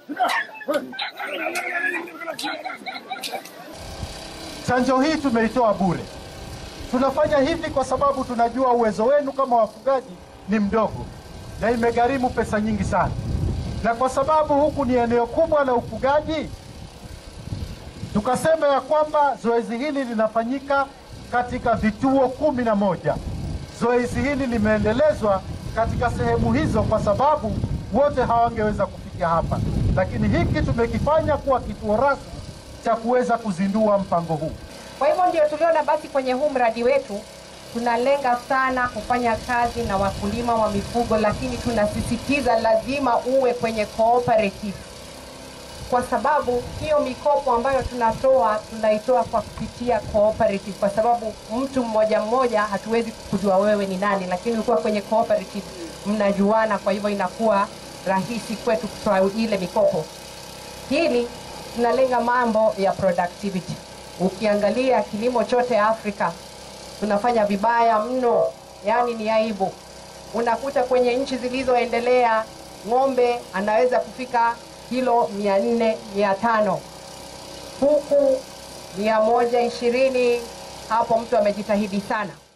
Chanjo hii tumeitoa bure. Tunafanya hivi kwa sababu tunajua uwezo wenu kama wafugaji ni mdogo na imegharimu pesa nyingi sana, na kwa sababu huku ni eneo kubwa la ufugaji, tukasema ya kwamba zoezi hili linafanyika katika vituo kumi na moja. Zoezi hili limeendelezwa katika sehemu hizo kwa sababu wote hawangeweza kufikia hapa, lakini hiki tumekifanya kuwa kituo rasmi cha kuweza kuzindua mpango huu. Kwa hivyo ndio tuliona basi kwenye huu mradi wetu tunalenga sana kufanya kazi na wakulima wa mifugo, lakini tunasisitiza lazima uwe kwenye cooperative, kwa sababu hiyo mikopo ambayo tunatoa tunaitoa kwa kupitia cooperative, kwa sababu mtu mmoja mmoja hatuwezi kujua wewe ni nani, lakini ukiwa kwenye cooperative mnajuana, kwa hivyo inakuwa rahisi kwetu kutoa ile mikopo. Hili tunalenga mambo ya productivity. Ukiangalia kilimo chote Afrika tunafanya vibaya mno, yaani ni aibu. Unakuta kwenye nchi zilizoendelea ng'ombe anaweza kufika kilo mia nne mia tano huku mia moja ishirini hapo mtu amejitahidi sana.